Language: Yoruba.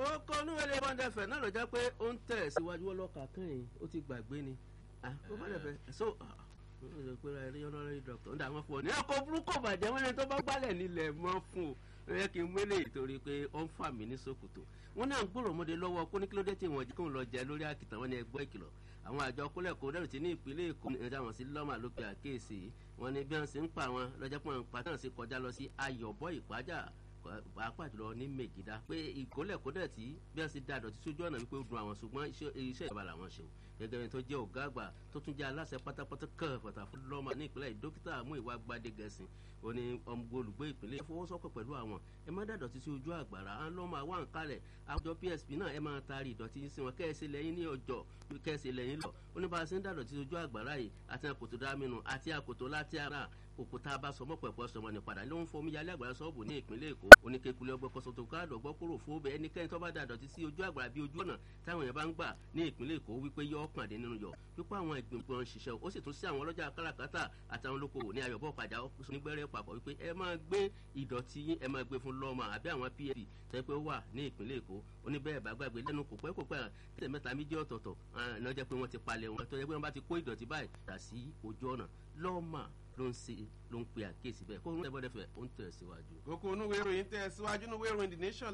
ó kọ́ níwèlé bọ́ńdẹ̀ fẹ̀ náà ló jẹ́ pé ó ń tẹ̀ síwájú ọlọ́kà kan yìí ó ti gbàgbé ni ó bá dẹ̀ fẹ́ so ó lè pé ra eré honorary doctor ń dà wọ́n fún ọ ní ọkọ̀ burúkú bàjẹ́ wọn ni tó bá gbálẹ̀ nílẹ̀ mọ́ fún o ó yẹ kí n mélé torí pé ó ń fà mí ní sòkòtò wọn náà ń gbòòrò ọmọdé lọ́wọ́ kó ní kílódé tí wọ́n jí kóun lọ jẹ lórí àkìtàn wọn ni ẹgbẹ́ ìkìlọ̀ àwọn àjọ kólẹ̀ kó dẹ̀rù tí ní ìpínlẹ̀ èkó ní ìjà wọn sí lọ́mà ló pe àkíyèsí wọn ni bí wọn sì ń pa wọn lọ́jọ́ pé wọn pa tán sí kọjá lọ sí ayọ̀bọ ìpájà pàápàá jùlọ ní mègídá pé ìkólẹ̀ kó dẹ̀ tí bí wọn sì da àdọ̀tí sójú ọ̀nà wípé ó dùn àwọn ṣùgbọ́n iṣẹ́ ìjọba làwọn ṣe o gẹ́gẹ́ bí tó jẹ́ ọ̀gá àgbà tó tún jẹ́ aláṣẹ pátápátá kan pàtàkì fún lọ́mà ní ìpínlẹ̀ dókítà Múyìwá Gbádégẹ̀sìn ó ní ọmọ olùgbé ìpínlẹ̀ ẹ fọwọ́sọ́pọ̀ pẹ̀lú àwọn ẹ má dàdọ̀tí sí ojú àgbàrá à ń lọ́mọ àwọn àǹkálẹ̀ àjọ PSP náà ẹ máa taari ìdọ̀tí sí wọn kẹ́ẹ̀sì lẹ́yìn ní ọjọ́ kẹ́ẹ̀sì lẹ́yìn lọ ó ní bá a ṣe ń dàdọ̀tí sí ojú àgbàrá yìí àti àkòtò dámínú àti àkòtò láti ara òkúta bá sọmọ pẹ̀pọ̀ sọmọ ní padà ló ń fọmú yálé àgbàrá sọ́ọ̀bù ní ìpínlẹ̀ Èkó oníkekulẹ̀ ọgbẹ́ kọ́sọ́tò káàdọ̀ gbọ́ kúrò fún bẹ́ẹ̀ ẹnikẹ́ni tó bá dàdọ̀tí sí ojú àgbàrá bí ojú ọ̀nà táwọn èèyàn bá ń gbà ní ìpínlẹ̀ Èkó wípé yọ ọkàn dé nínú yọ wípé àwọn ìgbìmọ̀ ń ṣiṣẹ́ ó sì tún sí àwọn ọlọ́jà káràkátà àtàwọn olókoòwò ní ayọ̀bọ̀ pàjá nígbẹ́rẹ́ papọ̀ wípé ẹ máa gbé ìdọ̀tí yín ẹ máa gbé fún lọ́ọ̀mà àbí àwọn psp tẹ́ pé ó wà ní ìpínlẹ̀ Èkó ó ní bẹ́ẹ̀ bá gbàgbé lẹ́nu kò pẹ́ kò pẹ́ tẹ̀ mẹ́ta méjì ọ̀tọ̀ọ̀tọ̀ náà jẹ́ pé wọ́n ti palẹ̀ wọn tó jẹ́ pé wọ́n bá ti kó ìdọ̀tí báyìí dà sí ojú ọ̀nà lọ́ọ̀mà ló ń ṣe ló ń pe àkíyèsí bẹ́ẹ̀ kó ń tẹ́ bọ́dẹ̀ fẹ́ ó ń tẹ̀ síwájú. kókó onúwèé ìròyìn tẹ̀ síwájú onúwèé ìròyìn the nation